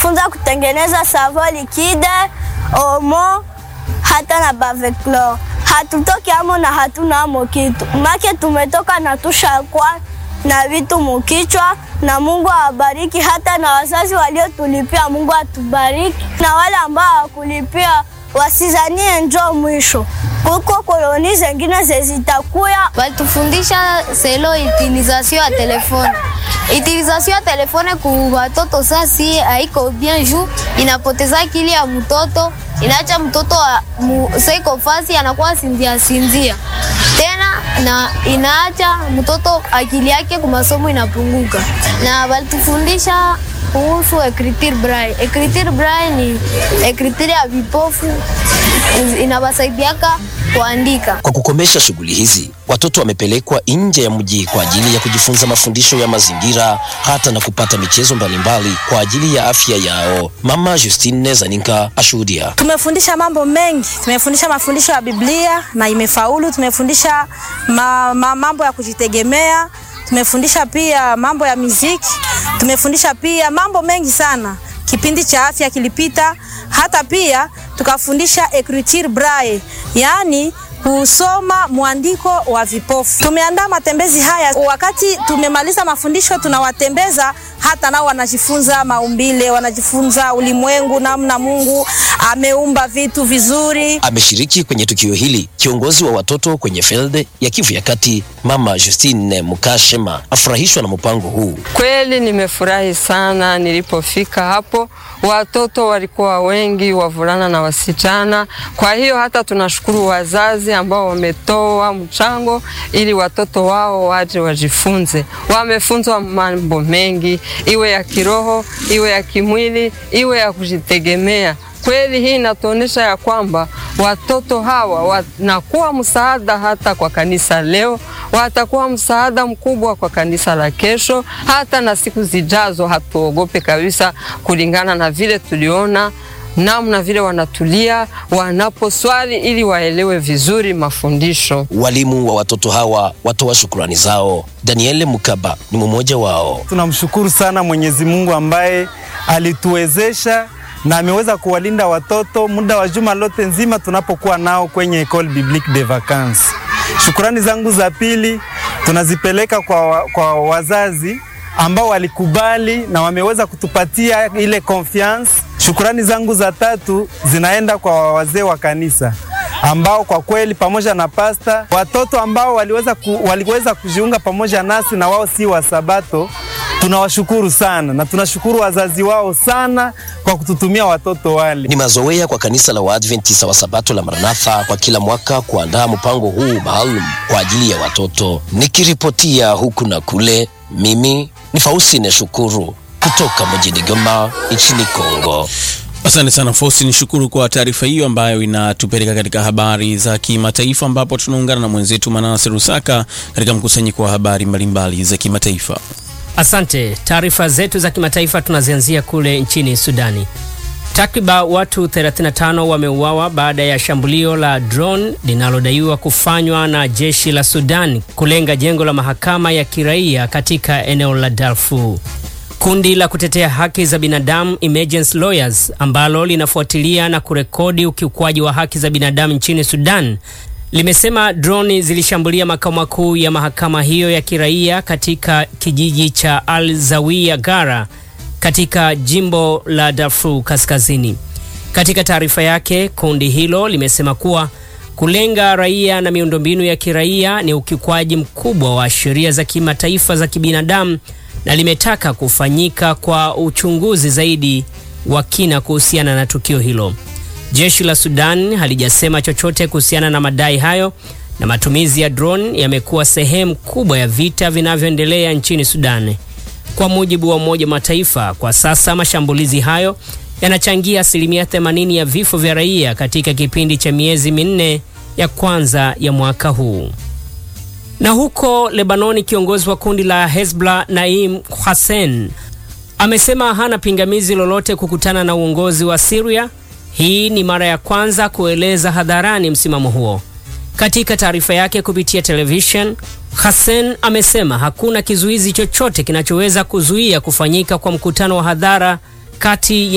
walitufunza kutengeneza savo likide, omo hata na baveclor. Hatutoki amo na hatuna amo kitu make, tumetoka na tushakwa na vitu mukichwa, na Mungu awabariki. Hata na wazazi waliotulipia, Mungu atubariki, na wale ambao hawakulipia wasizanie njo mwisho kuko koloni zengine zezitakuya. Walitufundisha selo utilisation ya telefone. Utilisation ya telefone ku watoto sasi haiko bien juu inapoteza akili ya mtoto, inaacha mtoto seiko fasi anakuwa sinzia sinzia tena, na inaacha mtoto akili yake kwa masomo inapunguka. Na walitufundisha kuhusu ekritir braille. Ekritir braille ni ekritir ya vipofu inawasaidiaka kuandika. Kwa kukomesha shughuli hizi, watoto wamepelekwa nje ya mji kwa ajili ya kujifunza mafundisho ya mazingira hata na kupata michezo mbalimbali kwa ajili ya afya yao. Mama Justine Zaninka ashuhudia. Tumefundisha mambo mengi, tumefundisha mafundisho ya Biblia na imefaulu. Tumefundisha ma, ma, mambo ya kujitegemea, tumefundisha pia mambo ya muziki, tumefundisha pia mambo mengi sana. Kipindi cha afya kilipita, hata pia tukafundisha écriture braille, yaani kusoma mwandiko wa vipofu. Tumeandaa matembezi haya, wakati tumemaliza mafundisho tunawatembeza, hata nao wanajifunza maumbile, wanajifunza ulimwengu, namna Mungu ameumba vitu vizuri. Ameshiriki kwenye tukio hili kiongozi wa watoto kwenye field ya Kivu ya Kati, Mama Justine Mukashema afurahishwa na mpango huu. Kweli nimefurahi sana nilipofika hapo, watoto walikuwa wengi, wavulana na wasichana. Kwa hiyo hata tunashukuru wazazi ambao wametoa mchango ili watoto wao waje wajifunze. Wamefunzwa mambo mengi, iwe ya kiroho, iwe ya kimwili, iwe ya kujitegemea. Kweli hii inatuonyesha ya kwamba watoto hawa wanakuwa msaada hata kwa kanisa leo, watakuwa msaada mkubwa kwa kanisa la kesho, hata na siku zijazo. Hatuogope kabisa, kulingana na vile tuliona namna vile wanatulia wanaposwali ili waelewe vizuri mafundisho. Walimu wa watoto hawa watoa shukrani zao. Daniel Mukaba ni mmoja wao. Tunamshukuru sana Mwenyezi Mungu ambaye alituwezesha na ameweza kuwalinda watoto muda wa juma lote nzima tunapokuwa nao kwenye Ecole Biblique de Vacances. Shukrani zangu za pili tunazipeleka kwa, kwa wazazi ambao walikubali na wameweza kutupatia ile confiance. Shukrani zangu za tatu zinaenda kwa wazee wa kanisa ambao kwa kweli pamoja na pasta, watoto ambao waliweza, ku, waliweza kujiunga pamoja nasi na wao si wa Sabato tunawashukuru sana na tunashukuru wazazi wao sana kwa kututumia watoto wale. Ni mazoea kwa kanisa la Waadventista wa Sabato la Maranatha kwa kila mwaka kuandaa mpango huu maalum kwa ajili ya watoto. Nikiripotia huku na kule, mimi ni Faustine Shukuru kutoka mjini Goma nchini Kongo. Asante sana Fosi, ni shukuru kwa taarifa hiyo ambayo inatupeleka katika habari za kimataifa, ambapo tunaungana na mwenzetu Manase Rusaka katika mkusanyiko wa habari mbalimbali za kimataifa. Asante. Taarifa zetu za kimataifa tunazianzia kule nchini Sudani. Takriban watu 35 wameuawa baada ya shambulio la drone linalodaiwa kufanywa na jeshi la Sudan kulenga jengo la mahakama ya kiraia katika eneo la Darfur. Kundi la kutetea haki za binadamu Emergency Lawyers ambalo linafuatilia na kurekodi ukiukwaji wa haki za binadamu nchini Sudan limesema droni zilishambulia makao makuu ya mahakama hiyo ya kiraia katika kijiji cha Al Zawiya Gara katika jimbo la Darfur Kaskazini. Katika taarifa yake, kundi hilo limesema kuwa kulenga raia na miundombinu ya kiraia ni ukiukwaji mkubwa wa sheria za kimataifa za kibinadamu na limetaka kufanyika kwa uchunguzi zaidi wa kina kuhusiana na tukio hilo. Jeshi la Sudan halijasema chochote kuhusiana na madai hayo, na matumizi ya drone yamekuwa sehemu kubwa ya vita vinavyoendelea nchini Sudan. Kwa mujibu wa Umoja wa Mataifa, kwa sasa mashambulizi hayo yanachangia asilimia 80 ya vifo vya raia katika kipindi cha miezi minne ya kwanza ya mwaka huu. Na huko Lebanoni, kiongozi wa kundi la Hezbollah Naim Hussein amesema hana pingamizi lolote kukutana na uongozi wa Syria. Hii ni mara ya kwanza kueleza hadharani msimamo huo. Katika taarifa yake kupitia television, Hussein amesema hakuna kizuizi chochote kinachoweza kuzuia kufanyika kwa mkutano wa hadhara kati ya